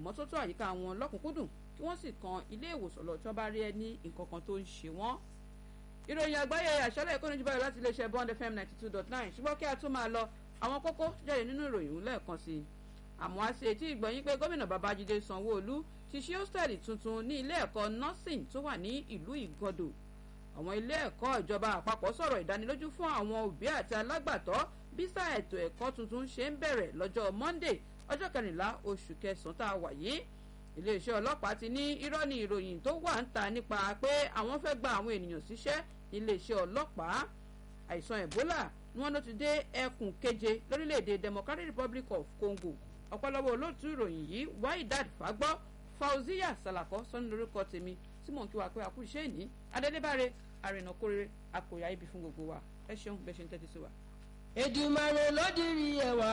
ìmọ́tótó àyíká wọn lọ́kùnkúndùn kí wọ́n sì kan ilé ìwòsàn lọ tí wọ́n bá rí ẹni nǹkan kan tó ń ṣe wọ́n. ìròyìn àgbáyé àṣálẹ̀ ìkọ́ni jù báyìí láti iléeṣẹ́ bond fm ninety two dot nine ṣùgbọ́n kí a tún máa lọ àwọn kókó jáde nínú ìròyìn lẹ́ẹ̀kan sí i. àmọ́ a ṣe etí ìgbọ̀nyín pé gómìnà babájídé sanwó-olú ti ṣí hóstẹ́ẹ̀lì tuntun ní ilé ẹ̀kọ́ nursing tó wà ní ìlú ìgàndò àwọn ilé ẹ̀kọ́ ìjọba àpapọ̀ sọ̀rọ̀ ìdánilójú fún àwọn òbí àti alágbàtọ́ bí sáà ètò ẹ̀kọ́ tuntun ṣe ń bẹ̀rẹ̀ lọ́jọ́ monday ọjọ́ kẹrìnlá oṣù kẹsàn-án tá a wà yìí iléeṣẹ́ ọlọ́pàá ti ní irọ́ ní ìròyìn tó wà ń ta nípa pé àwọn fẹ́ gba àwọn ènìyàn síṣẹ́ iléeṣẹ́ ọlọ́pàá àìsàn ebola ni wọ́n ló ti dé ẹkùn keje lórílẹ̀‐èdè democratic republic of congo ọ̀pọ̀lọpọ̀ olóòtú ìròyìn yìí wáìdad fagbọ́ fauziya salako sọ́ni lórúkọ tèmi tí mò ń kí wa pé àkú iṣẹ́ ìní adélébáre àrìnà kórè àkòyà ibi fún gbogbo wa ẹ ṣeun bẹ́ẹ̀ ṣe ń tẹ́tí sí wa. èdùmàrè ló dirí ẹwà